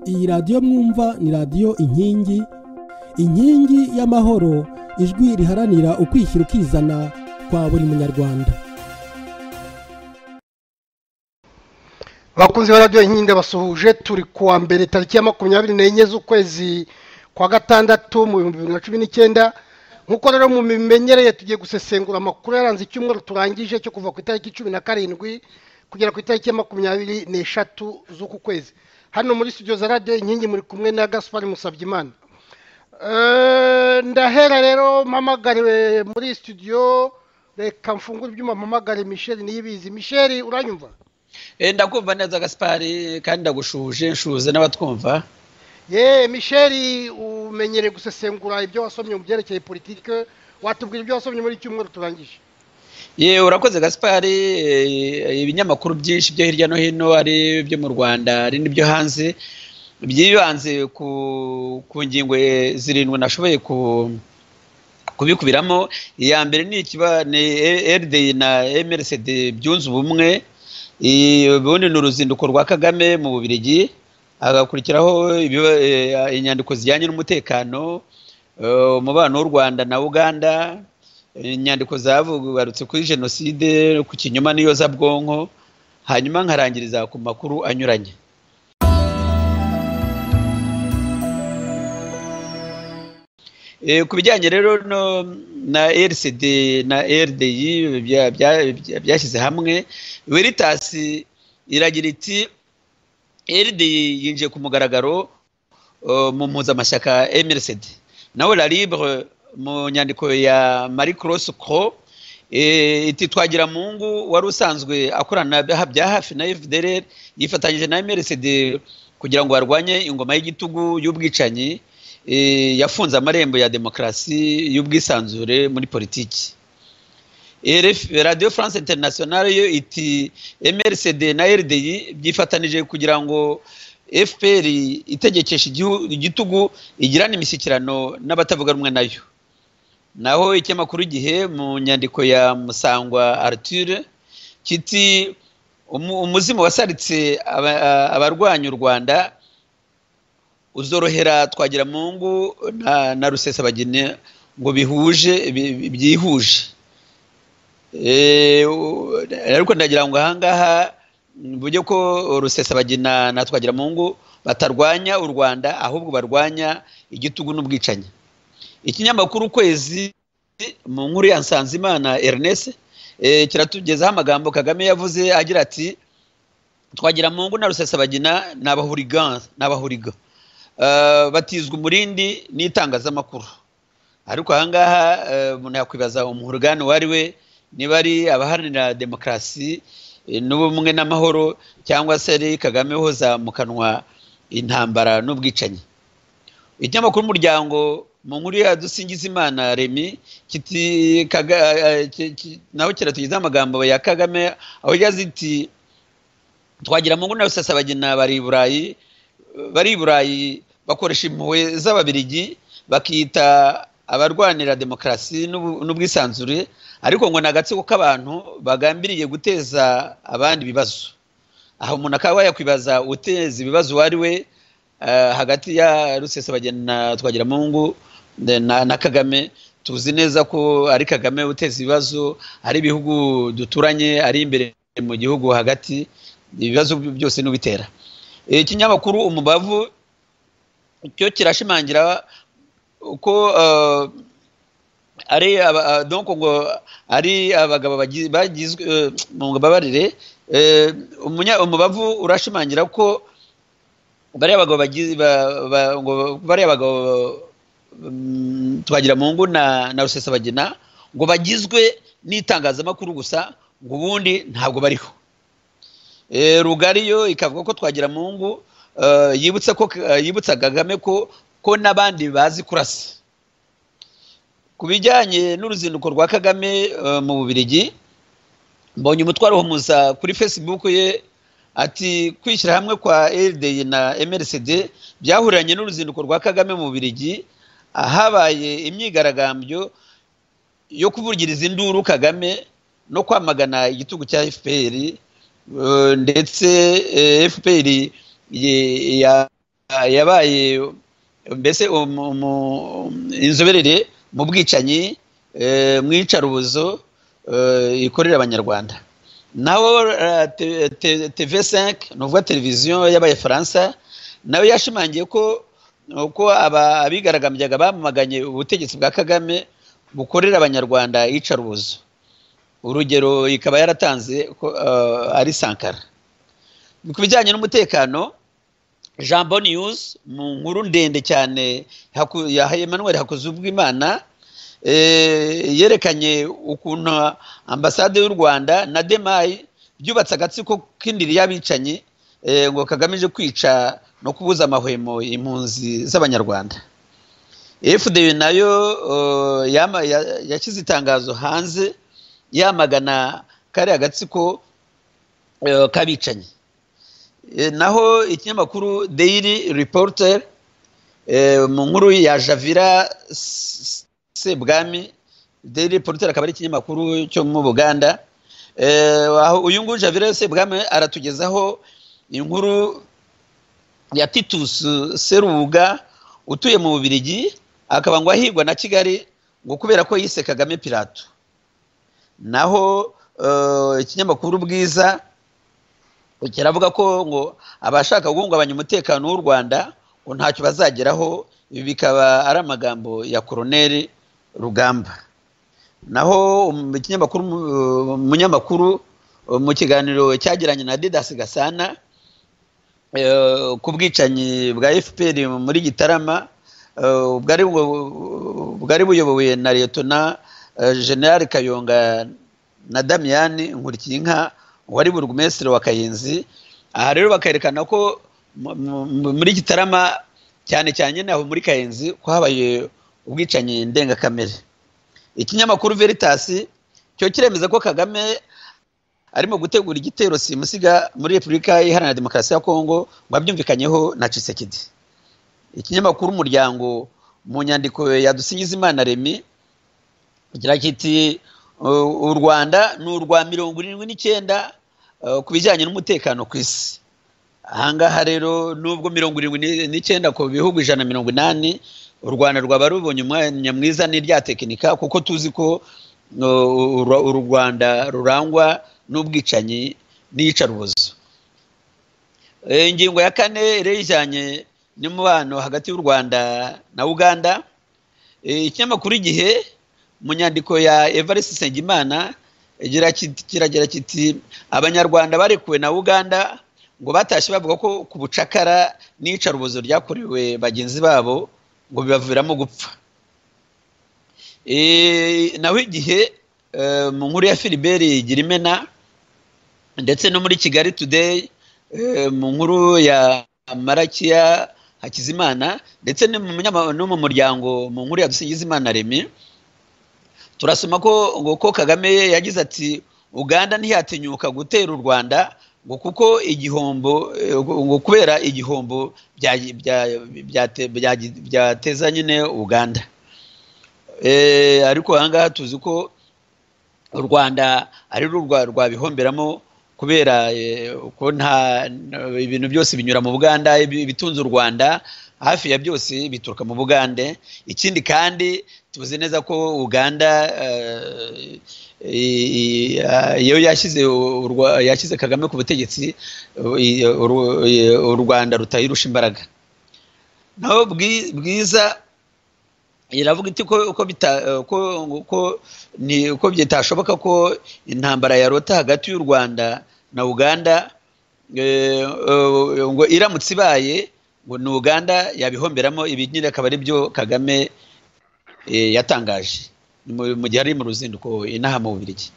iyi radiyo mwumva ni radiyo inkingi inkingi y'amahoro ijwi riharanira ukwishyira ukizana kwa buri munyarwanda bakunzi ba radiyo inkingi ndabasuhuje turi ku wa mbere tariki ya makumyabiri n'enye z'ukwezi kwa gatandatu mu bihumbi bibiri na cumi n'icyenda nk'uko rero mu mimenyereye tugiye gusesengura amakuru yaranze icyumweru turangije cyo kuva ku itariki cumi na karindwi kugera ku itariki ya makumyabiri n'eshatu z'uku kwezi hano muri studio za radiyo inkingi muri kumwe na gaspari musabyimana ndahera rero mpamagariwe muri studio reka mfungure ibyuma mpamagare michelle niyibizi michelle uranyumva ndakumva neza gaspari kandi ndagushuje nshuze n'abatwumva yeee michelle umenyereye gusesengura ibyo wasomye mu byerekeye politike watubwira ibyo wasomye muri cyumweru turangije yewe urakoze gasipari ibinyamakuru byinshi byo hirya no hino ari ibyo mu rwanda ari n'ibyo hanze byibanze ku ngingo zirindwi nashoboye kubikubiramo iya mbere ni eride na mrcd byunze ubumwe ubundi ni uruzinduko rwa kagame mu bubirigi hagakurikiraho inyandiko zijyanye n'umutekano umubano w'u rwanda na uganda inyandiko zavugarutse kuri jenoside ku kinyoma n'iyo zabwonko hanyuma nkarangiriza ku makuru anyuranye ku bijyanye rero na rcd na rdi byashyize hamwe weritasi iragira iti rdi yinjiye ku mugaragaro mu mpuzamashyaka mrcd nawe la libre mu nyandiko ya marie cross cro iti twagira mungu wari usanzwe akorana bya hafi na fdr yifatanyije na mrcd kugira ngo barwanye ingoma y'igitugu y'ubwicanyi yafunze amarembo ya demokarasi y'ubwisanzure muri politiki radio france international yo iti mrcd na rdi byifatanije kugira ngo fpr itegekesha igitugu igirana imishyikirano n'abatavuga rumwe nayo naho ikinyamakuru igihe mu nyandiko ya musangwa arture kiti umuzimu wasaritse abarwanya u rwanda uzorohera twagira mu ngo na rusesabageni ngo bihuje byihuje ariko ndagira ngo ahangaha buryo ko rusesabagina na twagira mu ngo batarwanya u rwanda ahubwo barwanya igitugu n'ubwicanyi ikinyamakuru ukwezi mu nkuru ya nsanzimana ernest kiratugezaho amagambo kagame yavuze agira ati twagira mu ngo na rusesabagina ni abahuriga batizwa umurindi n'itangazamakuru ariko ahangaha umuntu yakwibaza umuhurugani uwo ari we niba ari abaharanira demokarasi n'ubumwe n'amahoro cyangwa se ari kagame uhoza mu kanwa intambara n'ubwicanyi ikinyamakuru umuryango mu nkuru ya dusingizimana remi naho kiratugezaho amagambo ya kagame aho yazi iti twagira mu nguni rusesabagina bari i burayi bari i burayi bakoresha impuhwe z'ababirigi bakita abarwanira demokarasi n'ubwisanzure ariko ngo ni agatsiko k'abantu bagambiriye guteza abandi ibibazo aha umuntu akaba yakwibaza uteza ibibazo uwo ari we hagati ya rusesabagina na twagira mu ngo na kagame tuzi neza ko ari kagame uteza ibibazo ari ibihugu duturanye ari imbere mu gihugu hagati ibibazo byose n'ubitera ikinyamakuru umubavu cyo kirashimangira ko ari ngo ari abagabo bagizwe mu mbabarire umubavu urashimangira ko bariya bagabo bariya bagabo twagira mu ngo na rusesabagina ngo bagizwe n'itangazamakuru gusa ngo ubundi ntabwo bariho rugari yo ikavuga ko twagira mu ngo yibutsa ko yibutsa kagame ko ko n'abandi bazi kurasa ku bijyanye n'uruzinduko rwa kagame mu bubirigi mbonye umutwaro w'umuza kuri facebook ye ati kwishyira hamwe kwa rdi na mrcd byahuriranye n'uruzinduko rwa kagame mu birigi ahabaye imyigaragambyo yo kuvugiriza induru kagame no kwamagana igitugu cya fpr ndetse fpr yabaye mbese inzoberere mu bwicanyi mu icarubuzo ikorera abanyarwanda naho tv5 ni ukuvuga televiziyo y'abafaransa nawe yashimangiye ko uko abigaragambyaga bamaganye ubutegetsi bwa kagame bukorera abanyarwanda icarubuzo urugero ikaba yaratanze ko ari sankara ku bijyanye n'umutekano jean News mu nkuru ndende cyane ya emmanuel hakuzubwimana yerekanye ukuntu ambasade y'u rwanda na demayi byubatse agatsiko k'indiri y'abicanyi ngo kagamije kwica no kubuza amahwemo impunzi z'abanyarwanda fda nayo yashyize itangazo hanze yamagana kariya gatsiko k'abicanyi naho ikinyamakuru daily reporter mu nkuru ya javira sebwami daily reporter akaba ari ikinyamakuru cyo mu buganda uyu nguyu javira sebwami aratugezaho inkuru ya titus serubuga utuye mu bubirigi akaba ngo ahigwa na kigali ngo kubera ko yise kagame pirato naho ikinyamakuru bwiza kiravuga ko ngo abashaka guhungabanya umutekano w'u rwanda ngo ntacyo bazageraho ibi bikaba ari amagambo ya koroneri rugamba naho ikinyamakuru umunyamakuru mu kiganiro cyagiranye na didasi gasana ku bwicanyi bwa fpr muri gitarama bwari buyobowe na liyetona generale kayonga na damiyani nkurikiyinka wari burugumesitiri wa kayenzi aha rero bakerekana ko muri gitarama cyane cyane aho muri kayenzi ko habaye ubwicanyi ndengakamere ikinyamakuru veritasi cyo kiremeza ko kagame arimo gutegura igitero simusiga muri repubulika iharanira demokarasi ya kongo ngo abyumvikanyeho na cisekedi ikinyamakuru umuryango mu nyandiko ya dusingiza remi kigira kiti u rwanda ni urwa mirongo irindwi n'icyenda ku bijyanye n'umutekano ku isi ahangaha rero nubwo mirongo irindwi n'icyenda ku bihugu ijana na mirongo inani u rwanda rwaba rubonye umwanya mwiza n'irya tekinika kuko tuzi ko u rwanda rurangwa n'ubwicanyi n'iyicarubozo ingingo ya kane rero ijyanye n'umubano hagati y'u rwanda na uganda ikinyamakuru igihe mu nyandiko ya evariste nsengimana kiragira kiti abanyarwanda barekuwe na uganda ngo batashye bavuga ko ku bucakara n'iyicarubozo ryakorewe bagenzi babo ngo bibaviramo gupfa naho igihe mu nkuru ya filiberi igira imena ndetse no muri kigali today mu nkuru ya marakiya hakizimana ndetse no mu muryango mu nkuru ya dusingizimana remi turasoma ko ngo ko kagame yagize ati uganda ntiyatinyuka gutera u rwanda ngo kuko igihombo ngo kubera igihombo byateza nyine uganda ariko ahangaha tuzi ko u rwanda ari rwo rwabihomberamo kubera ko nta ibintu byose binyura mu buganda ibitunze u rwanda hafi ya byose bituruka mu bugande ikindi kandi tuzi neza ko uganda iyo yashyize kagame ku butegetsi u rwanda rutayirusha imbaraga naho bwiza iravuga iti ko bitashoboka ko intambara yarota hagati y'u rwanda na uganda ngo iramutse ibaye ngo ni uganda yabihomberamo ibi nyine akaba ari byo kagame yatangaje mu gihe ari mu ruzinduko inaha mu bubirigi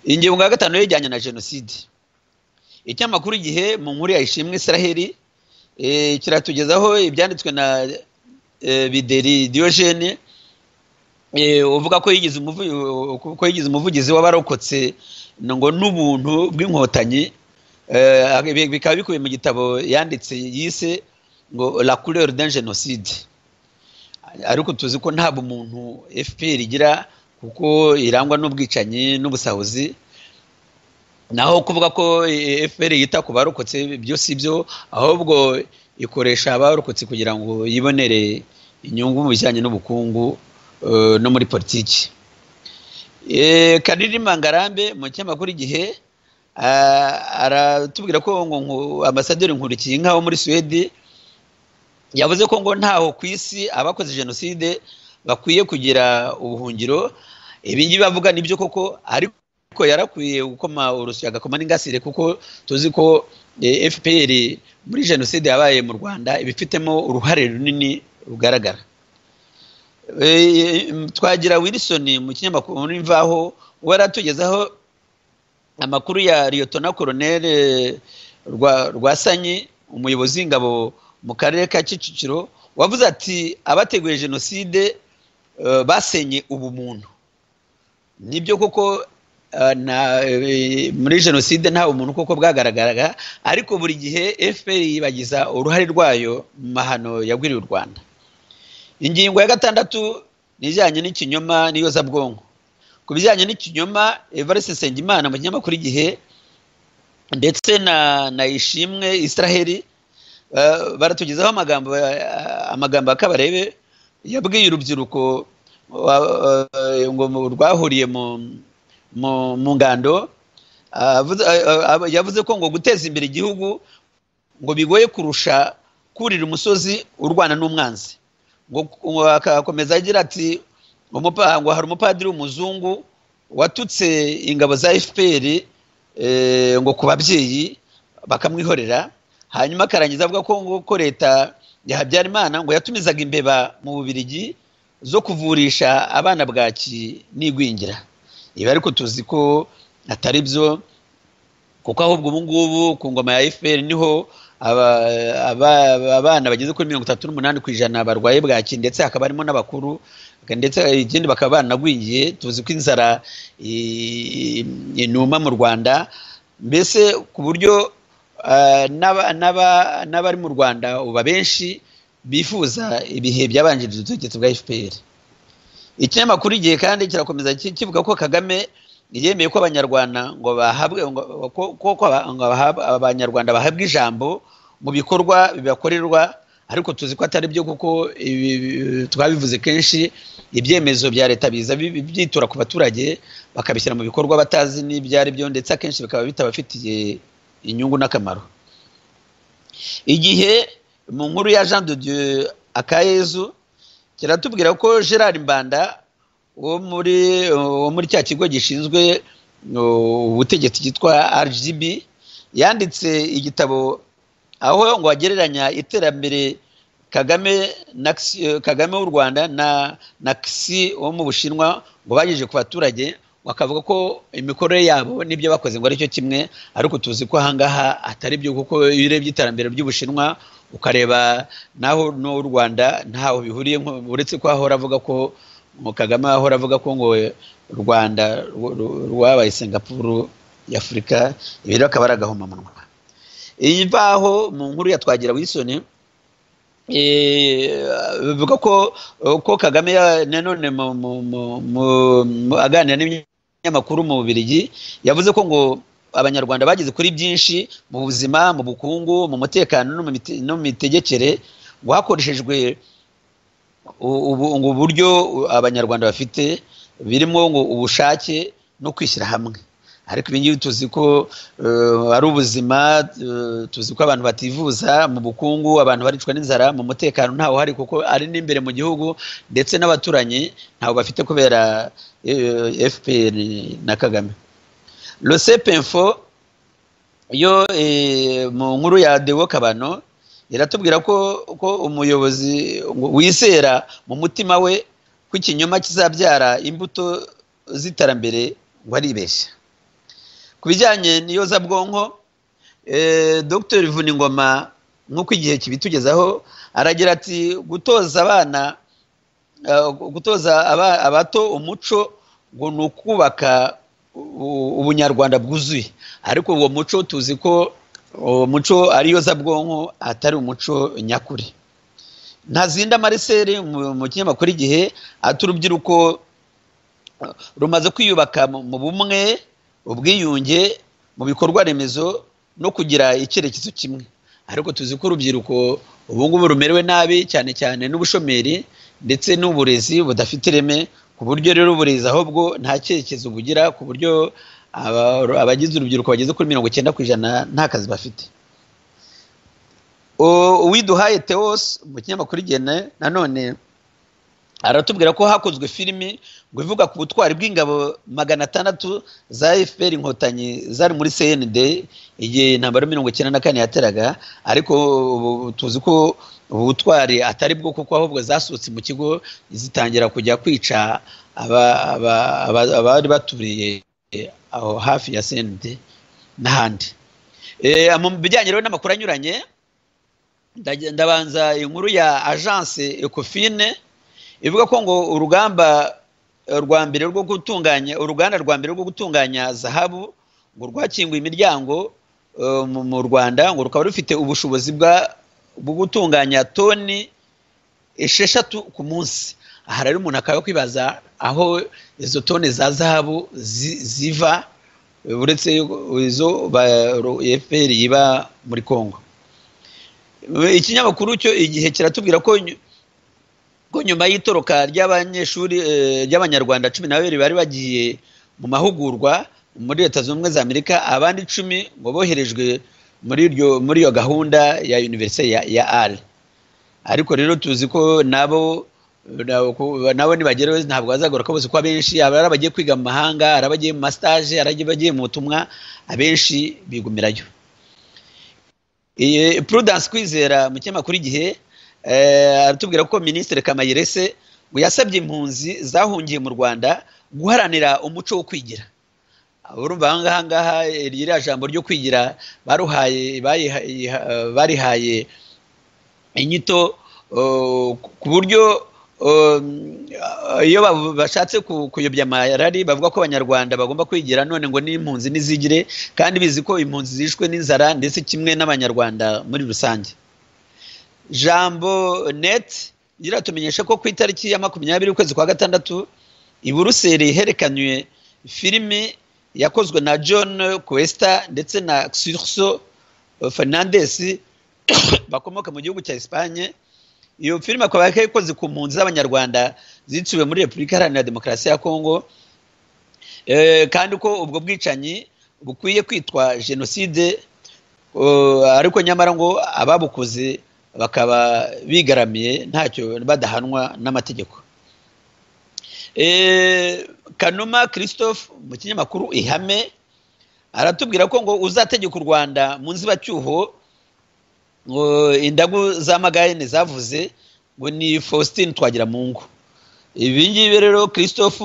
ingingo ya gatanu yajyanye na jenoside ikinyamakuru igihe mu nkuru ya ishimwe israheli kiratugezaho ibyanditswe na bideri diyojene uvuga ko yigize umuvugizi w'abarokotse ngo n'ubuntu bw'inkotanyi bikaba bikubiye mu gitabo yanditse yise ngo la couleur d'un jenoside ariko tuzi ko ntabwo umuntu fpr igira kuko irangwa n'ubwicanyi n'ubusahuzi naho kuvuga ko fpr yita ku barokotse byo si byo ahubwo ikoresha abarokotse kugira ngo yibonere inyungu mu bijyanye n'ubukungu no muri politiki kanirima ngarambe mu kinyamakuru igihe aratubwira ko ambasaderi nkurikiye inka wo muri suwede yavuze ko ngo ntaho ku isi abakoze jenoside bakwiye kugira ubuhungiro ibingibi bavuga nibyo koko ariko ko yarakwiye gukoma urushyi agakoma n'ingasire kuko tuzi ko fpr muri jenoside yabaye mu rwanda ibifitemo uruhare runini rugaragara twagira wilson mu kinyamakuru imvaho we yaratugezaho amakuru ya liyotona koroneri rwasanyi umuyobozi w'ingabo mu karere ka kicukiro wavuze ati abateguye jenoside basenye ubumuntu nibyo koko muri jenoside nta umuntu koko bwagaragaraga ariko buri gihe fpr yibagiza uruhare rwayo mu mahano yagwiriye u rwanda ingingo ya gatandatu ni ijyanye n'ikinyoma n'iyozabwonko ku bijyanye n'ikinyoma evariste nsengimana mu kinyamakuru igihe ndetse na ishimwe israheli baratugezaho amagambo ya kabarebe yabwiye urubyiruko rwahuriye mu mu ngando yavuze ko ngo guteza imbere igihugu ngo bigoye kurusha kurira umusozi urwana n'umwanzi ngo akakomeza agira ati ngo hari umupadiri w'umuzungu watutse ingabo za fpr ngo ku babyeyi bakamwihorera hanyuma akarangiza avuga ko ngo ko leta ya habyarimana ngo yatumizaga imbeba mu bubirigi zo kuvurisha abana bwaki n'igwingira ibi ariko tuzi ko atari byo kuko ahubwo ubu ngubu ku ngoma ya efuperi niho abana bageze kuri mirongo itatu n'umunani ku ijana barwaye bwaki ndetse hakaba harimo n'abakuru ndetse ikindi bakaba banagwingiye tuzi ko inzara inuma mu rwanda mbese ku buryo n'abari mu rwanda uba benshi bifuza ibihe byabanjirije ubutegetsi bwa efuperi ikinyamakuru igihe kandi kirakomeza kivuga ko kagame yemeye ko abanyarwanda ngo bahabwe ko abanyarwanda bahabwa ijambo mu bikorwa bibakorerwa ariko tuzi ko atari byo kuko twabivuze kenshi ibyemezo bya leta biza byitura ku baturage bakabishyira mu bikorwa batazi n'ibyo ari byo ndetse akenshi bikaba bitabafitiye inyungu n'akamaro igihe mu nkuru ya jean de dieu akayezu kiratubwira ko gerard mbanda wo muri wo muri cya kigo gishinzwe ubutegetsi cyitwa rgb yanditse igitabo aho ngo agereranya iterambere kagame na kagame w'u rwanda na na kisi wo mu bushinwa ngo bagejeje ku baturage bakavuga ko imikorere yabo n'ibyo bakoze ngo aricyo kimwe ariko tuzi ko ahangaha atari byo kuko iyo urebye iterambere ry'ubushinwa ukareba naho n'u rwanda ntaho bihuriye uretse ko ahora avuga ko kagame ahora avuga ko ngo u rwanda rwabaye singapuru y'afurika ibi rero akaba ari agahomamunwa iyi mvaho mu nkuru ya twagira wisoni bivuga ko kagame nanone aganira n'ibinyamakuru mu bubirigi yavuze ko ngo abanyarwanda bageze kuri byinshi mu buzima mu bukungu mu mutekano no mu mitegekere ngo hakoreshejwe uburyo abanyarwanda bafite birimo ngo ubushake no kwishyira hamwe ariko ibingibi tuzi ko ari ubuzima tuzi ko abantu bativuza mu bukungu abantu baricwa n'inzara mu mutekano ntawo hari kuko ari n'imbere mu gihugu ndetse n'abaturanyi ntawo bafite kubera fpr na kagame info yo mu nkuru ya dewo kabano iratubwira ko ko umuyobozi wizera mu mutima we ko ikinyoma kizabyara imbuto z'iterambere ngo aribeshya ku bijyanye n'iyozabwonko dr vuningoma nk'uko igihe kibitugezaho aragira ati gutoza abana gutoza abato umuco ngo ni ukubaka ubunyarwanda bwuzuye ariko uwo muco tuzi ko uwo muco ariyo zabwonko atari umuco nyakuri ntazinda mariseri mu kinyamakuru igihe ati urubyiruko rumaze kwiyubaka mu bumwe ubwiyunge mu bikorwa remezo no kugira icyerekezo kimwe ariko tuzi ko urubyiruko ubu ngubu rumerewe nabi cyane cyane n'ubushomeri ndetse n'uburezi budafite ireme ku buryo rero uburezi ahubwo nta cyerekezo bugira ku buryo aba- abagize urubyiruko bageze kuri mirongo icyenda ku ijana nta kazi bafite O- uwiduhaye teos mu kinyamakuru igene nanone aratubwira ko hakozwe filimi ngo ivuga ku butwari bw'ingabo magana atandatu za fpr inkotanyi zari muri cnd igihe intambara ya mirongo icyenda na kane yateraga ariko ubu tuzi ko ubu butwari atari bwo kuko ahubwo zasohotse mu kigo zitangira kujya kwica aba- aba- aba- abari baturiye aho hafi ya cnd n'ahandi Eh, mu bijyanye rero n'amakuru anyuranye ndage- ndabanza inkuru ya agence ecofine ivuga ko ngo urugamba eh, rwa mbere rwo gutunganya uruganda rwa mbere rwo gutunganya zahabu ngo rwakinguye imiryango eh, mu- mu rwanda ngo rukaba rufite ubushobozi bwa bwo gutunganya toni esheshatu ku munsi aha rero umuntu akaba kwibaza aho izo toni za zahabu zi- ziva eh, uretse izo ba- ru- fpr iba muri congo ikinyamakuru cyo igihe kiratubwira ko nyu- ko nyuma y'itoroka ry'abanyeshuri eh, ry'abanyarwanda cumi na babiri bari bagiye mu mahugurwa muri leta zunze ubumwe za amerika abandi icumi ngo boherejwe muri iryo muri iyo gahunda ya univerisite ya, ya r ariko rero tuzi ko nabo na- ku- nabo nibagereho ntabwo bazagaruka bose ko abenshi hari abagiye kwiga mu mahanga hari abagiye mu masitaje hari abagiye mu butumwa abenshi bigumirayo iyi prudence kwizera mu kinyamakuru igihe eh, aratubwira ko minisitiri kamayirese ngo yasabye impunzi zahungiye mu rwanda guharanira umuco wo kwigira urumva aha ngaha eh, ririya jambo ryo kwigira baruhaye bayiha- iha- eh, barihaye inyito eh, ku buryo eh, iyo babu- bashatse ku- kuyobya amarari bavuga ko abanyarwanda bagomba kwigira none ngo n'impunzi n'izigire kandi bizi ko impunzi zishwe n'inzara ndetse kimwe n'abanyarwanda muri rusange jambo net iratumenyesha ko ku itariki ya makumyabiri ukwezi kwa gatandatu i buruseli herekanywe filimi yakozwe na john kwesta ndetse na xurso fernandes bakomoka mu gihugu cya Espagne iyo filime akaba yakoze ku mpunzi z'abanyarwanda ziciwe muri repubulika iharanira demokarasi ya kongo Eh, kandi ko ubwo bwicanyi bukwiye kwitwa jenoside eh, ariko nyamara ngo ababukoze bakaba bigaramiye ntacyo badahanwa n'amategeko Eh, kanuma christophe mu kinyamakuru ihame aratubwira ko ngo uzategeka u rwanda mu nzibacyuho ngo indagu za magayane zavuze ngo ni faustin twagira mu ngo ibi ngibi rero christophe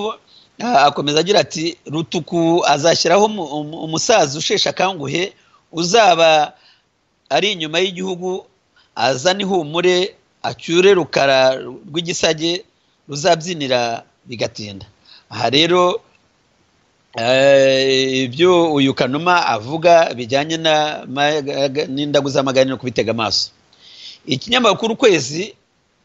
ah, akomeza agira ati rutuku azashyiraho umu- umu- umusaza usheshe akanguhe uzaba ari inyuma y'igihugu azane ihumure acyure rukara rw'igisage ruzabyinira bigatinda aha rero Eh, ibyo uyu kanuma avuga bijyanye na mayaga- n'indagu z'amaganiro kubitega amaso ikinyamakuru ukwezi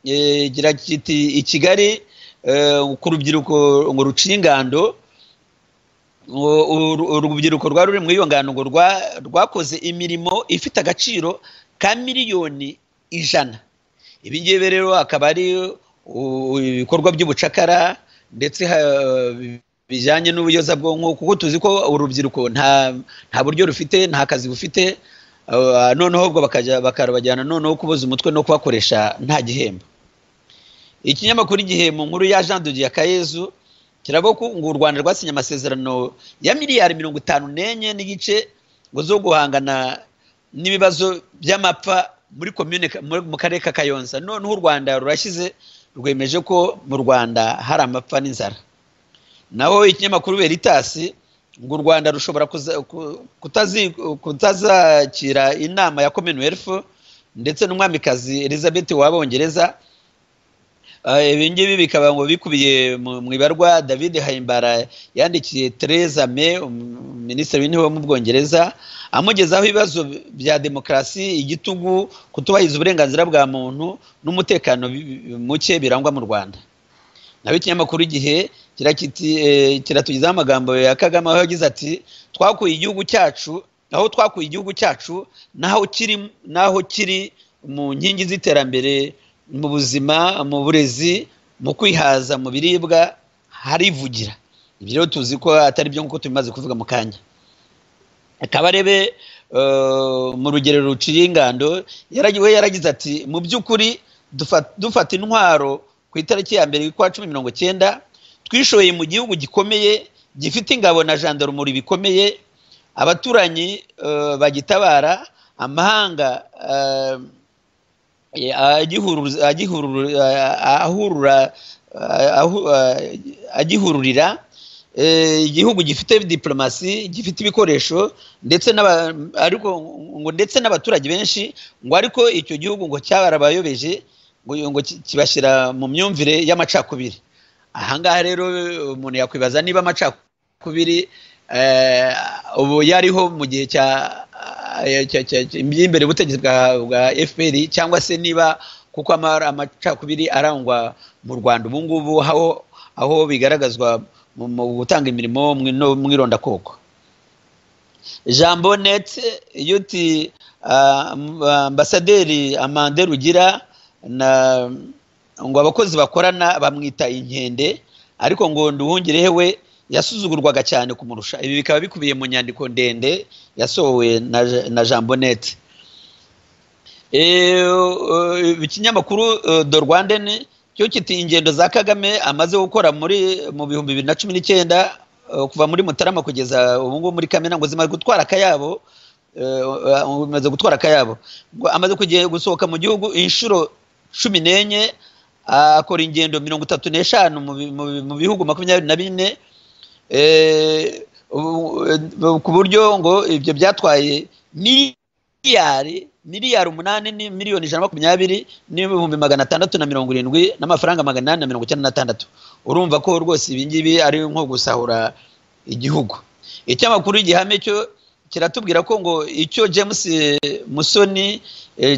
eh, gira kiti i kigali eh, ku rubyiruko ngo ruciye ingando ngo uru- urubyiruko rwari ruri muri iyo ngano ngo rwa- rwakoze imirimo ifite agaciro ka miliyoni ijana ibi ngibi rero akaba ari uh, ibikorwa by'ubucakara ndetse ha- bijyanye n'ubuyozabwonko kuko tuzi ko urubyiruko nta nta buryo rufite nta kazi bufite uh, noneho ubwo bakajya bakarabajyana noneho kuboza umutwe no kubakoresha nta gihembo ikinyamakuru igihe mu nkuru ya jean de kayezu kiravuga ko ngo u rwanda rwasinye amasezerano ya miliyari mirongo itanu n'enye n'igice ngo zo guhangana n'ibibazo by'amapfa muri komune ka- muri- mu karere ka kayonza noneho u rwanda rurashyize rwemeje ko mu rwanda hari amapfa n'inzara naho ikinyamakuru veritasi ngo u rwanda rushobora kuza- ku- kutazi- kutazakira inama ya commonwealth ndetse n'umwamikazi elizabeth w'abongereza Eh, ibi ngibi bikaba ngo bikubiye mu mu ibarwa david hayimbara yandikiye tereza me um- minisitiri w'intebe wo mu bwongereza amugezaho ibibazo bya demokarasi igitugu kutubahiriza uburenganzira bwa muntu n'umutekano bi- bi- muke birangwa mu rwanda naho ikinyamakuru igihe kirakiti- eh, kiratugezaho amagambo ya kagame aho yagize ati twakuye igihugu cyacu aho twakuye igihugu cyacu n'aho kiri n'aho kiri mu nkingi z'iterambere mu buzima mu burezi mu kwihaza mu biribwa harivugira ibyo rero tuzi ko atari byo nk'uko tubimaze kuvuga mu kanya kabarebe mu rugero ruciye ingando we yaragize ati mu by'ukuri dufata intwaro ku itariki ya mbere y'ukwa cumi mirongo icyenda twishoye mu gihugu gikomeye gifite ingabo na jandarumuri bikomeye abaturanyi bagitabara amahanga agihururira igihugu gifite diplomasi gifite ibikoresho ndetse ariko ngo ndetse n'abaturage benshi ngo ariko icyo gihugu ngo cyabarabayobeje ngo kibashyira mu myumvire y'amacakubiri ahangaha rero umuntu yakwibaza niba amacakubiri ubu yariho mu gihe cya imbere ubutegetsi bwa fpr cyangwa se niba kuko amacakubiri arangwa mu rwanda ubu ngubu aho bigaragazwa mu gutanga imirimo mu irondakoko jambo nete iyo uti ambasaderi amande rugira ngo abakozi bakorana bamwita inkende ariko ngo nduhungirehe we yasuzugurwaga cyane kumurusha ibi bikaba bikubiye mu nyandiko ndende yasohowe na jean bonete ikinyamakuru do rwandeni cyo kiti ingendo za kagame amaze gukora muri mu bihumbi bibiri na cumi n'icyenda kuva muri mutarama kugeza ubu ngubu muri kamena ngo zimaze gutwara akayabo umaze gutwara akayabo amaze gusohoka mu gihugu inshuro cumi n'enye akora ingendo mirongo itatu n'eshanu mu bihugu makumyabiri na bine ku buryo ngo ibyo byatwaye miliyari miliyari umunani ni miliyoni ijana na makumyabiri n'ibihumbi magana atandatu na mirongo irindwi n'amafaranga magana inani na mirongo icyenda n'atandatu urumva ko rwose ibi ngibi ari nko gusahura igihugu icyamakuru gihame cyo kiratubwira ko ngo icyo james musoni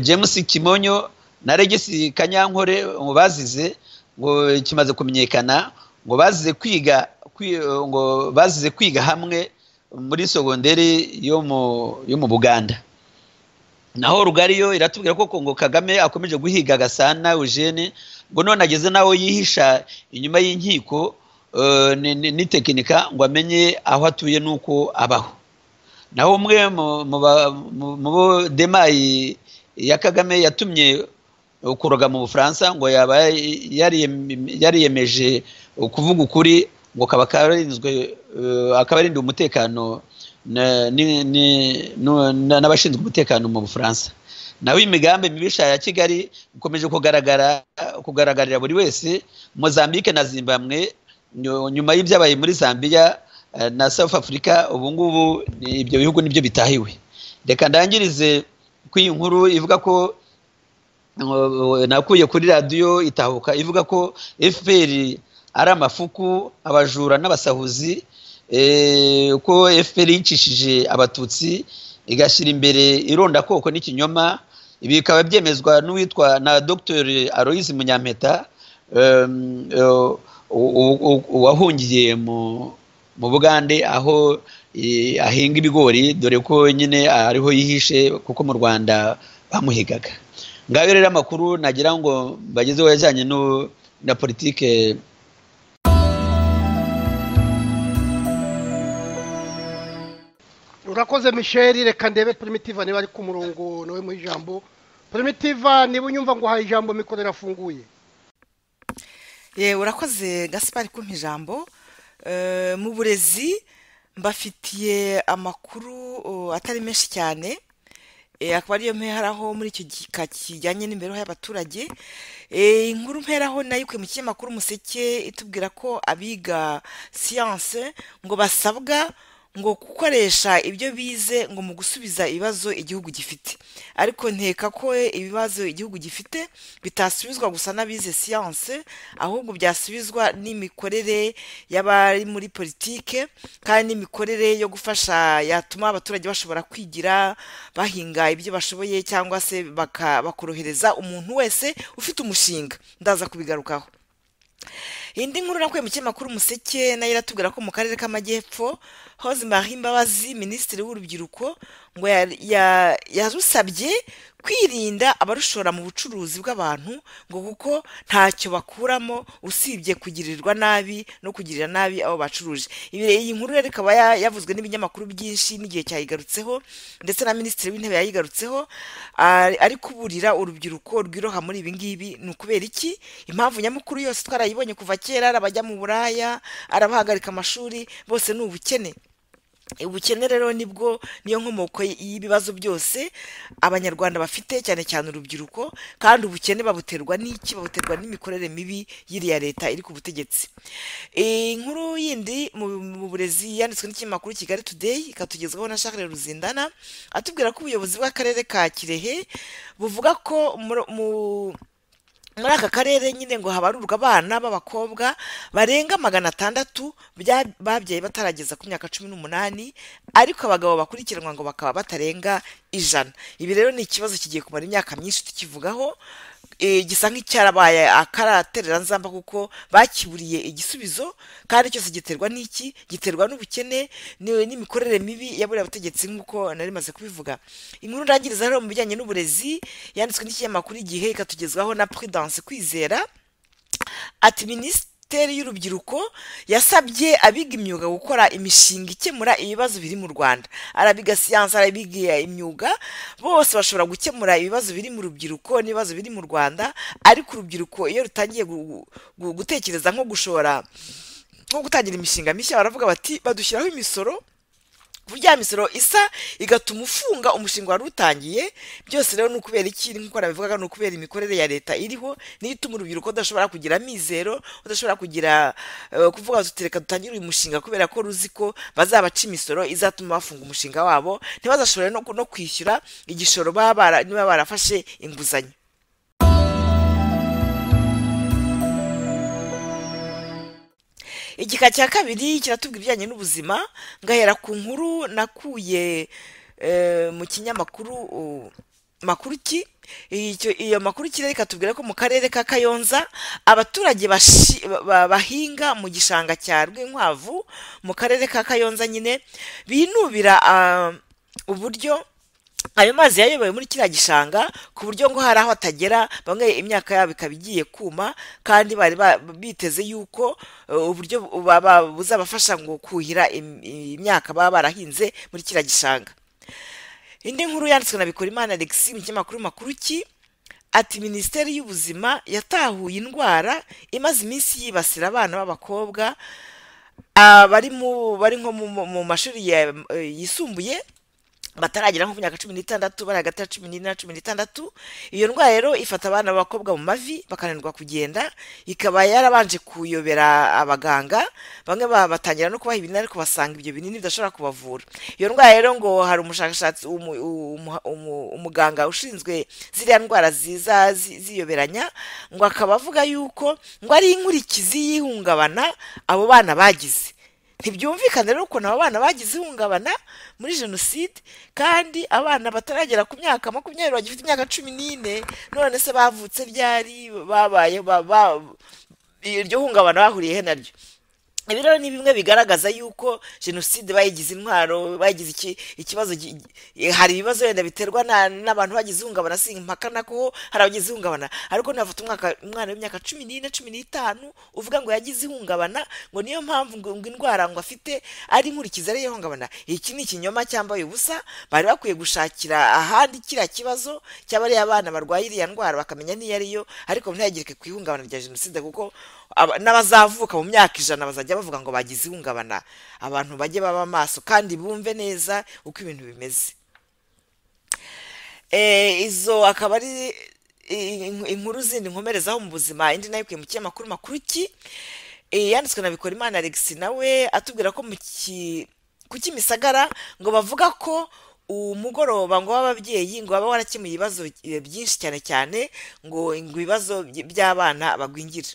james kimonyo na regisi kanyankore ngo bazize ngo kimaze kumenyekana ngo bazize kwiga ngo bazize kwiga hamwe muri sogonderi yo mu buganda naho rugari yo iratubwira ko ngo kagame akomeje guhiga agasana eugene ngo none ageze n'aho yihisha inyuma y'inkiko n'itekinika ngo amenye aho atuye n'uko abaho naho umwe mu bo demayi ya kagame yatumye kuroga mu bufaransa ngo yaba yariyemeje kuvuga ukuri ngo kaba karinzwe akaba arindiwe umutekano n'abashinzwe umutekano mu bufaransa naho imigambi mibisha ya kigali ikomeje kugaragara kugaragarira buri wese mozambique na zimbabwe nyuma y'ibyabaye muri zambia na south africa ubu ngubu ibyo bihugu nibyo bitahiwe reka ndangirize ko iyi nkuru ivuga ko nakuye kuri radiyo itahuka ivuga ko fpr ari amafuku abajura n'abasahuzi ko fpr yicishije abatutsi igashyira imbere irondakoko n'ikinyoma ibi bikaba byemezwa n'uwitwa na dr aloise munyampeta wahungiye mu bugande aho ahinga ibigori dore ko nyine ariho yihishe kuko mu rwanda bamuhigaga ngaho rero amakuru nagira ngo bagezeho yajyanye na politike urakoze misheri reka ndebe primitiva niba ari ku murongo nawe mu ijambo primitiva niba unyumva ngo uhaye ijambo mikoro irafunguye yewe urakoze gasipari kumpa ijambo mu burezi mbafitiye amakuru atari menshi cyane akaba ariyo mperaho muri icyo gika kijyanye n'imibereho y'abaturage inkuru mperaho nayo ikuye mu kinyamakuru umuseke itubwira ko abiga siyanse ngo basabwa ngo gukoresha ibyo bize ngo mu gusubiza ibibazo igihugu gifite ariko nteka ko ibibazo igihugu gifite bitasubizwa gusa n'abize siyanse ahubwo byasubizwa n'imikorere y'abari muri politike kandi n'imikorere yo gufasha yatuma abaturage bashobora kwigira bahinga ibyo bashoboye cyangwa se bakorohereza umuntu wese ufite umushinga ndaza kubigarukaho indi nkuru nakuye mu kinyamakuru umuseke nayo iratubwira ko mu karere k'amajyepfo hoze marie imbabazi minisitiri w'urubyiruko ngo ya- ya- yarusabye kwirinda abarushora mu bucuruzi bw'abantu ngo kuko ntacyo bakuramo usibye kugirirwa nabi no kugirira nabi abo bacuruje Ibi- iyi nkuru rero ikaba ya- yavuzwe n'ibinyamakuru byinshi n'igihe cyayigarutseho ndetse na minisitiri w'intebe yayigarutseho ari ari kuburira urubyiruko rwiroha muri ibi ngibi ni ukubera iki impamvu nyamukuru yose twarayibonye kuva kera ari abajya mu buraya ari abahagarika amashuri bose ni ubukene ubukene rero nibwo niyo nkomoko y'ibibazo byose abanyarwanda bafite cyane cyane urubyiruko kandi ubukene babuterwa n'iki babuterwa n'imikorere mibi y'iriya leta iri ku butegetsi Eh, inkuru yindi mu mu burezi yanditswe n'ikinyamakuru kigali today ikatugezaho na charles ruzindana atubwira ko ubuyobozi bw'akarere ka kirehe buvuga ko muri- mu muri aka karere nyine ngo habarurwa abana b'abakobwa barenga magana atandatu bya- babyaye batarageza ku myaka cumi n'umunani ariko abagabo bakurikiranwa ngo bakaba batarenga ijana ibi rero ni ikibazo kigiye kumara imyaka myinshi tukivugaho eh, gisa nk'icyarabaye akaraterera nzamba kuko bakiburiye igisubizo kandi cyose giterwa n'iki giterwa n'ubukene ni- n'imikorere mibi ya buriya butegetsi nk'uko nari maze kubivuga inkuru ndangiriza rero mu bijyanye n'uburezi yanditswe n'ikinyamakuru igihe ikatugezwaho na prudence kwizera ati minisiteri y'urubyiruko yasabye abiga imyuga gukora imishinga ikemura ibibazo biri mu rwanda arabiga siyanse arabiga imyuga bose bashobora gukemura ibibazo biri mu rubyiruko n'ibibazo biri mu rwanda ariko urubyiruko iyo rutangiye gu- gu- gutekereza nko gushora nko gutangira imishinga mishya baravuga bati badushyiraho imisoro burya misoro isa igatuma ufunga umushinga wari utangiye byose rero ni ukubera iki nk'uko nabivugaga ni ukubera imikorere ya leta iriho niyo ituma urubyiruko udashobora kugira amizero udashobora kugira eh, kuvuga tuti reka dutangire uyu mushinga kubera ko ruzi ko bazabaca imisoro izatuma bafunga umushinga wabo ntibazashobore no no kwishyura igishoro baba bara- niba barafashe inguzanyo igika cya kabiri kiratubwira ibijyanye n'ubuzima ngahera ku nkuru nakuye eh, mu kinyamakuru uh, makuruki Icyo- iyo makuruki rero ikatubwira ko mu karere ka kayonza abaturage bashi- ba- ba- bahinga mu gishanga cya rwinkwavu mu karere ka kayonza nyine binubira ah, uburyo ayo mazi yayobowe muri kiriya gishanga ku buryo ngo hari aho atagera bamwe imyaka yabo ikaba igiye kuma kandi bari ba- biteze yuko eh, uburyo bu- ba- ba- buzabafasha ngo kuhira im- imyaka baba barahinze muri kiriya gishanga indi nkuru yanditswe na bikorimana alexis mu kinyamakuru makuru ki ati minisiteri y'ubuzima yatahuye indwara imaze iminsi yibasira abana b'abakobwa abari mu bari nko mu- mu- mu mashuri ya- eh, yisumbuye bataragera nko ku myaka cumi n'itandatu bari hagati ya cumi n'ine na cumi n'itandatu iyo ndwara rero ifata abana b'abakobwa mu mavi bakananirwa kugenda ikaba yarabanje kuyobera abaganga bamwe ba- batangira no kubaha ibinini ariko basanga ibyo binini bidashobora kubavura iyo ndwara rero ngo hari umushakashatsi umu- umu- umu- umuganga ushinzwe ziriya ndwara ziza zi- ziyoberanya ngo akaba avuga yuko ngo ari inkurikizi y'ihungabana abo bana bagize ntibyumvikane rero ukuntu abo bana bagize ihungabana muri jenoside kandi abana bataragera ku myaka makumyabiri bagifite imyaka cumi n'ine none se bavutse ryari babaye ba- ba- iryo hungabana bahuriye he naryo ibi rero ni bimwe bigaragaza yuko jenoside bayigize intwaro bayigize iki- ikibazo gi- gi- hari ibibazo wenda biterwa na- n'abantu bagize ihungabana si impaka nako hari abagize ihungabana ariko ntibafata umwaka umwana w'imyaka cumi n'ine cumi n'itanu uvuga ngo yagize ihungabana ngo niyo mpamvu ngo ngo indwara ngo afite ari inkurikizi ariyo ihungabana iki ni ikinyoma cyambaye ubusa bari bakwiye gushakira ahandi kiriya kibazo cyaba ari abana barwaye iriya ndwara bakamenya niyo ariyo ariko ntihagirike ku ihungabana rya jenoside kuko aba- n'abazavuka mu myaka ijana bazajya bavuga ngo bagize ihungabana abantu bajye baba maso kandi bumve neza uko ibintu bimeze Eh, izo akaba ari in- inkuru zindi nkomerezaho mu buzima indi nayo ikuye mu kinyamakuru makuru ki Eh, yanditswe na bikorimana alexis nawe atubwira ko mu ki- ku kimisagara ngo bavuga ko umugoroba ngo w'ababyeyi ngo baba warakemuye ibibazo eh, byinshi cyane cyane ngo ngo ibibazo by- by'abana bagwingira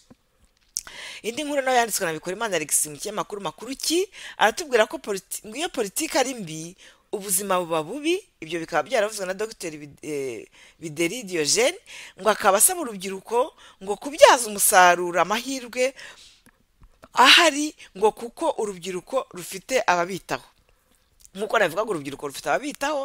indi nkuru nayo yanditswe na bikorimana alexis mu kinyamakuru makuru ki aratubwira ko politi- ngo iyo politiki ari mbi ubuzima buba bubi ibyo bikaba byaravuzwe na dr bideri diogene ngo akaba asaba urubyiruko ngo kubyaza umusaruro amahirwe ahari ngo kuko urubyiruko rufite ababitaho nk'uko nabivuga ngo urubyiruko rufite ababitaho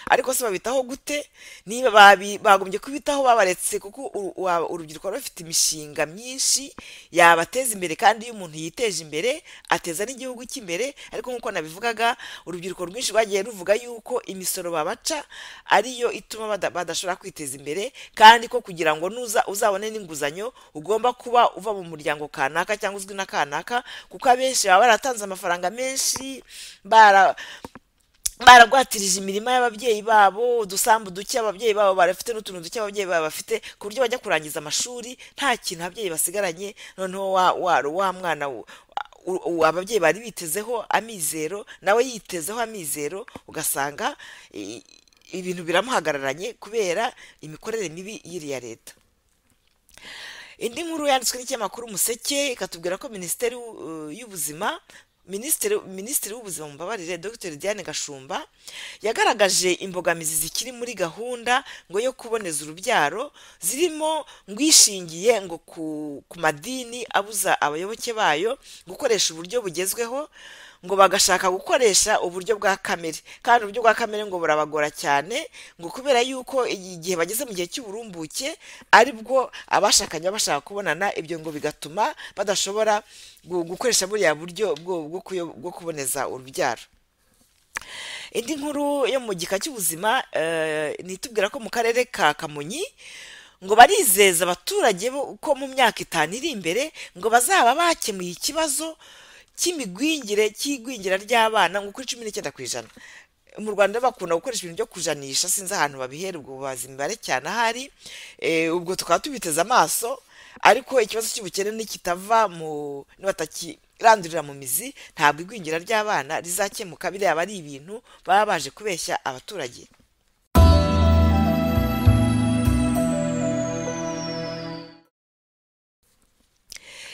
ariko se babitaho gute niba babi- bagombye kubitaho babaretse kuko uru- wa- urubyiruko ruba rufite imishinga myinshi yabateza imbere kandi iyo umuntu yiteje imbere ateza n'igihugu cy'imbere ariko nk'uko nabivugaga urubyiruko rwinshi rwagiye ruvuga yuko imisoro babaca ariyo ituma bada- badashobora kwiteza imbere kandi ko kugira ngo nuza uzabone n'inguzanyo ugomba kuba uva mu muryango kanaka cyangwa uzwi na kanaka kuko abenshi baba baratanze amafaranga menshi bara baragwatirije imirima y'ababyeyi babo udusambu duke ababyeyi babo barafite n'utuntu duke ababyeyi babo bafite ku buryo bajya kurangiza amashuri nta kintu ababyeyi basigaranye noneho wa wa wa mwana wo- u- u- ababyeyi bari bitezeho amizero nawe yitezeho amizero ugasanga i- ibintu biramuhagararanye kubera imikorere mibi y'iriya leta indi nkuru yanditswe n'ikinyamakuru umuseke ikatubwira ko minisiteri uh, y'ubuzima minisitiri minisitiri w'ubuzima mumbabarire dr diane gashumba yagaragaje imbogamizi zikiri muri gahunda ngo yo kuboneza urubyaro zirimo ngo ishingiye ngo ku, ku madini abuza abayoboke bayo gukoresha uburyo bugezweho ngo bagashaka gukoresha uburyo bwa kamere kandi uburyo bwa kamere ngo burabagora cyane ngo kubera yuko igihe bageze mu gihe cy'uburumbuke aribwo abashakanye baba bashaka kubonana ibyo ngo bigatuma badashobora gu- gukoresha buriya buryo bwo- bwo kuyo- bwo kuboneza urubyaro indi nkuru yo mu gika cy'ubuzima eh, ni itubwira ko mu karere ka kamonyi ngo barizeza abaturage bo ko mu myaka itanu iri imbere ngo bazaba bakemuye ikibazo cy'imigwingire cy'igwingira ry'abana ngo kuri cumi n'icyenda ku ijana mu rwanda bakunda gukoresha ibintu byo kujanisha sinzi ahantu babihera ubwo bubazi imibare cyane ahari eh, ubwo tukaba tubiteze amaso ariko ikibazo cy'ubukene nikitava mu nibatakirandurira mu mizi ntabwo igwingira ry'abana rizakemuka biriya aba ari ibintu baba baje kubeshya abaturage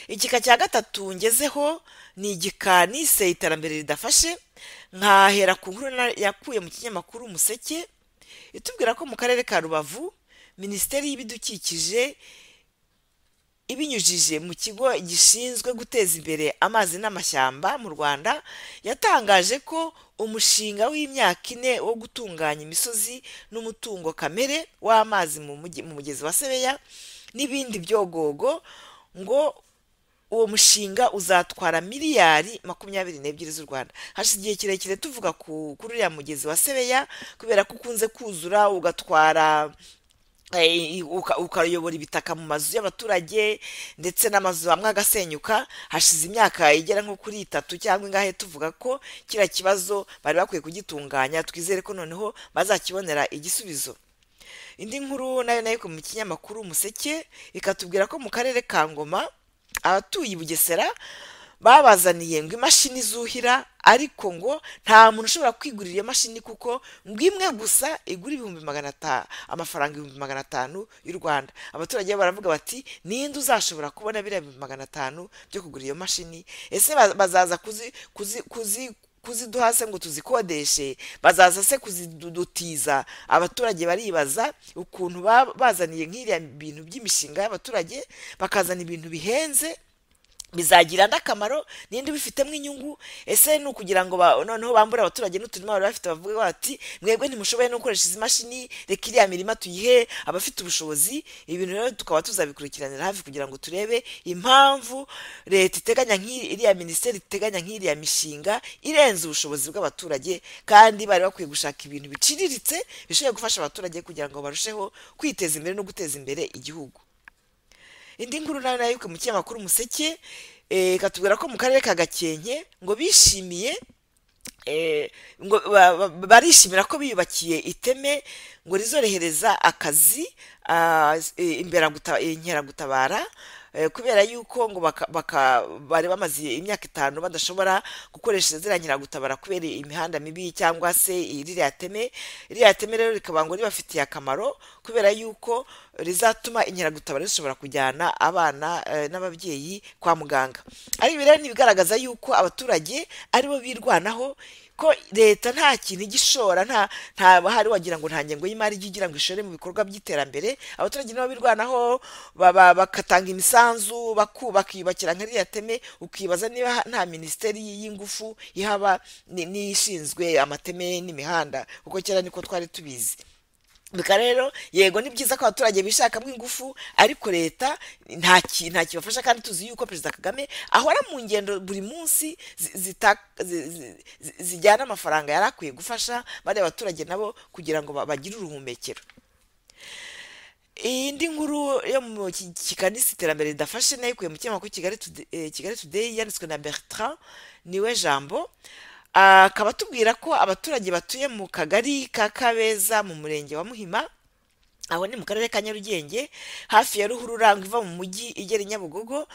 igika cya gatatu ngezeho ni igika nise iterambere ridafashe nkahera ku nkuru na- yakuye mu kinyamakuru umuseke itubwira ko mu karere ka rubavu minisiteri y'ibidukikije ibinyujije mu kigo gishinzwe guteza imbere amazi n'amashyamba mu rwanda yatangaje ko umushinga w'imyaka ine wo gutunganya imisozi n'umutungo kamere w'amazi mu mugi- mu mugezi wa sebeya n'ibindi byogogo ngo uwo mushinga uzatwara miliyari makumyabiri n'ebyiri z'u rwanda hashize igihe kirekire tuvuga ku kuri uriya mugezi wa sebeya kubera ko ukunze kuzura ugatwara eh, uka- ukayobora ibitaka mu mazu y'abaturage ndetse n'amazu amwe agasenyuka hashize imyaka igera nko kuri itatu cyangwa ingahe tuvuga ko kiriya kibazo bari bakwiye kugitunganya twizere ko noneho bazakibonera igisubizo indi nkuru nayo nayo mu kinyamakuru umuseke ikatubwira ko mu karere ka ngoma abatuye i bugesera babazaniye ngo imashini zuhira ariko ngo nta muntu ushobora kwigurira iyo mashini kuko ngo imwe gusa igura ibihumbi magana atanu amafaranga ibihumbi magana atanu y'u rwanda abaturage baravuga bati ninde uzashobora kubona biriya bihumbi magana atanu byo kugura iyo mashini ese ba- bazaza kuzi kuzi kuzi kuziduha se ngo tuzikodeshe bazaza se kuzidutiza abaturage baribaza ukuntu ba- bazaniye nk'iriya bintu by'imishinga y'abaturage bakazana ibintu bihenze bizagira andi akamaro n'indi bifitemo inyungu ese ni ukugira ngo ba- noneho bambure abaturage n'uturima bari bafite bavuge bati mwebwe ntimushoboye no gukoresha izi mashini reka iriya mirima tuyihe abafite ubushobozi ibintu rero tukaba tuzabikurikiranira hafi kugira ngo turebe impamvu leta iteganya nk'iriya minisiteri iteganya nk'iriya mishinga irenze ubushobozi bw'abaturage kandi bari bakwiye gushaka ibintu biciriritse bishobora gufasha abaturage kugira ngo barusheho kwiteza imbere no guteza imbere igihugu indi nkuru nayo nayo mu kinyamakuru umuseke eh, ikatubwira ko mu karere ka gakenke ngo bishimiye eh, ngo ba- ba- barishimira ko biyubakiye iteme ngo rizorohereza akazi ah, eh, imberaguta- eh, inkeragutabara eh, kubera yuko ngo baka- baka- bari bamaze imyaka itanu badashobora gukoresha ziriya nkeragutabara kubera imihanda mibi cyangwa se ririya teme ririya teme rero rikaba ngo ribafitiye akamaro kubera yuko rizatuma inkeragutabara zishobora kujyana abana eh, n'ababyeyi kwa muganga ari ibi rero ni ibigaragaza yuko abaturage aribo birwanaho ko leta nta kintu igishora nta nta bahari wagira ngo nta ngengo y'imari ijya igira ngo ishore mu bikorwa by'iterambere abaturage nibo birwanaho baba- bakatanga imisanzu amakanzu baku- bakiyubakira nka ririya teme ukibaza niba ha- nta minisiteri y'ingufu ihaba ni- n'ishinzwe amateme n'imihanda kuko kera niko twari tubizi bika rero yego ni byiza ko abaturage bishakamo ingufu ariko leta nta ki- nta kibafasha kandi tuzi yuko perezida kagame ahora mu ngendo buri munsi zi- zita- zi- zi- zi- zijyana amafaranga yari akwiye gufasha bariya baturage nabo kugira ngo ba- bagire uruhumekero iyindi nkuru yo mu ki- kikanisi iterambere ridafashe nayo ikuye mu kinyamakuru kigali Today- eh, kigali today yanditswe na bertrand niwe jambo akaba atubwira ko abaturage batuye mu kagari ka kabeza mu murenge wa muhima aho ni mu karere ka nyarugenge hafi ya ruhurura ngo iva mu mujyi igera i nyabugogo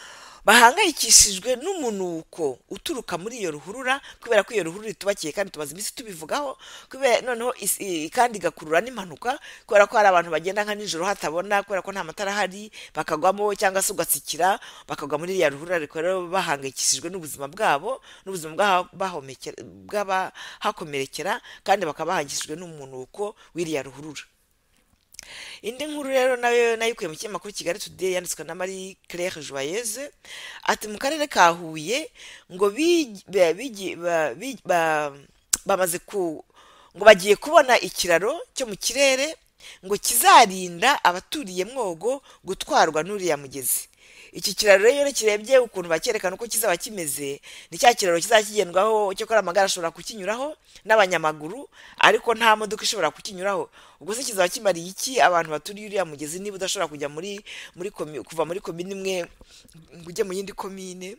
bahangayikishijwe n'umunuko uturuka muri iyo ruhurura kubera ko iyo ruhurura itubakiye kandi tumaze iminsi tubivugaho kubera noneho is- i- kandi igakurura n'impanuka kubera ko hari abantu bagenda nka nijoro hatabona kubera ko nta matara ahari bakagwamo cyangwa se ugatsikira bakagwa muri iriya ruhurura ariko rero bahangayikishijwe n'ubuzima bwabo n'ubuzima bw'aha- bahomekera- bw'abahakomerekera kandi bakaba bahangayikishijwe n'umunuko w'iriya ruhurura indi nkuru rero nayo nayo ikuye mu kinyamakuru kigali today yanditswe na marie claire joyeuse ati mu karere ka huye ngo bigi- ba- bigi- ba- bi- ba- bamaze ku ngo bagiye kubona ikiraro cyo mu kirere ngo kizarinda abaturiye mwogo gutwarwa n'uriya mugezi iki kiraro rero iyo kirebye ukuntu bakerekana uko kizaba kimeze ni cya kiraro kizakigendwaho cyakora amagare ashobora kukinyuraho n'abanyamaguru ariko nta modoka ishobora kukinyuraho ubwo se kizaba kimariye iki abantu baturiye uriya mugezi niba udashobora kujya muri muri komi- kuva muri komine imwe ngo ujye mu yindi komine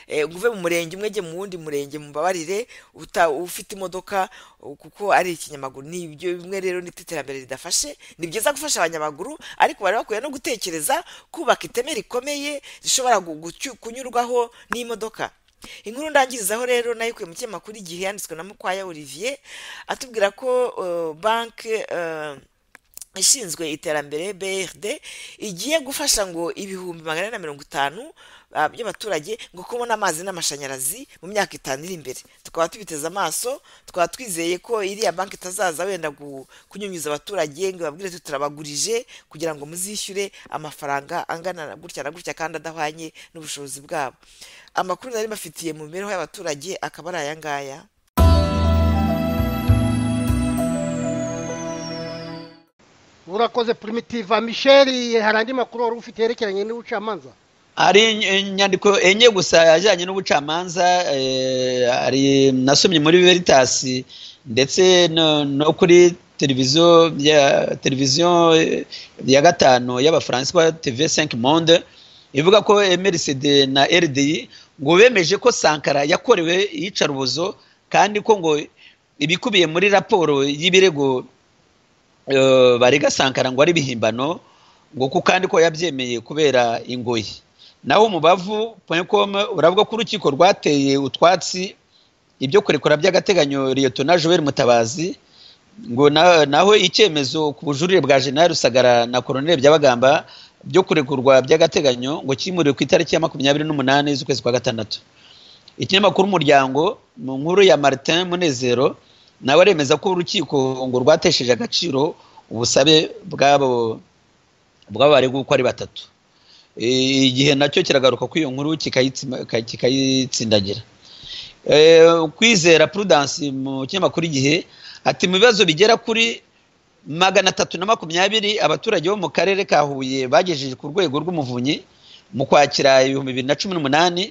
eh, ngo uve mu murenge umwe ujye mu wundi murenge mubabarire uta- ufite imodoka uh, kuko ari ikinyamaguru ni ibyo bimwe rero ni iterambere ridafashe ni byiza gufasha abanyamaguru ariko bari bakwiye no gutekereza kubaka iteme rikomeye rishobora gu- gucy- kunyurwaho n'imodoka inkuru ndangirizaho rero nayo ikuye mu kinyamakuru igihe yanditswe na mukwaya olivier atubwira ko uh, banki uh, ishinzwe iterambere brd igiye gufasha ngo ibihumbi magana ane na mirongo itanu ah, by'abaturage ngo kubona amazi n'amashanyarazi mu myaka itanu iri imbere tukaba tubiteze amaso tukaba twizeye ko iriya banki itazaza wenda gu- kunyunyuza abaturage ngo babwire tuti turabagurije kugira ngo muzishyure amafaranga angana na gutya na gutya kandi adahwanye n'ubushobozi bwabo amakuru nari bafitiye mu mibereho y'abaturage akaba ari aya ngaya urakoze primitiva misheri hari andi makuru wari ufite yerekeranye n'ubucamanza hari in- inyandiko enye gusa ajyanye n'ubucamanza eh, hari nasomye muri veritas ndetse no no kuri televiziyo ya televiziyo eh, ya gatanu y'abafaransa ba tv 5 monde ivuga ko mrcd na rdi ngo bemeje ko sankara yakorewe iyicarubozo kandi ko ngo ibikubiye muri raporo y'ibirego eh, barega sankara ngo ari ibihimbano ngo ko kandi ko yabyemeye kubera ingoyi naho umubavu com uravuga ko urukiko rwateye utwatsi ibyo kurekura by'agateganyo liyetona joel mutabazi ngo na- naho icyemezo ku bujurire bwa jenerali rusagara na koroneli byabagamba byo kurekurwa by'agateganyo ngo kimuriwe ku itariki ya makumyabiri n'umunani z'ukwezi kwa gatandatu ikinyamakuru umuryango mu nkuru ya martin munezero nawe aremeza ko urukiko ngo rwatesheje agaciro ubusabe bw'abo bw'abo barega uko ari batatu Eh, igihe nacyo kiragaruka kuri iyo nkuru kikayitsima- ka- kikayitsindagira Eh, kwizera prudence mu kinyamakuru igihe ati mu bibazo bigera kuri magana atatu na makumyabiri abaturage bo mu karere ka huye bagejeje ku rwego rw'umuvunyi mu kwakira ibihumbi bibiri na cumi n'umunani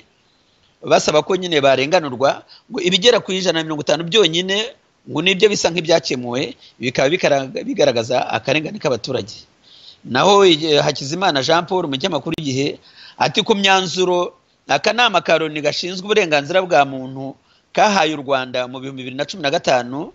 basaba ko nyine barenganurwa ngo ibigera ku ijana na mirongo itanu byonyine ngo nibyo bisa nk'ibyakemuwe bikaba bikara- bigaragaza akarengane k'abaturage naho igihe hakizimana jean paul mu kinyamakuru igihe ati ku myanzuro akanama ka loni gashinzwe uburenganzira bwa muntu kahaye u rwanda mu bihumbi bibiri na cumi na gatanu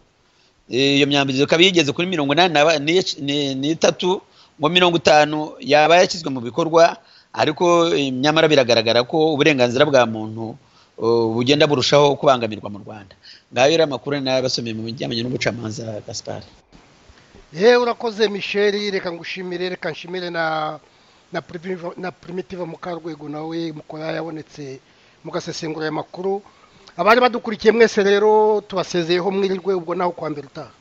Eh, iyo myambaro ikaba yigeze kuri mirongo inani na ba- ni- ni- n'itatu ngo mirongo itanu yaba yashyizwe mu bikorwa ariko eh, nyamara biragaragara ko uburenganzira bwa muntu eh, bugenda burushaho kubangamirwa mu rwanda ngayo rero amakuru nayo abasomeye mu bijyanye n'ubucamanza gaspar yewe urakoze misheri reka ngushimire reka nshimire na na primitiva na primitiva mukarwego nawe mukora yabonetse mugasesengura aya makuru abari badukurikiye mwese rero tubasezeyeho mwirirwe ubwo nawe kwa mbere utaha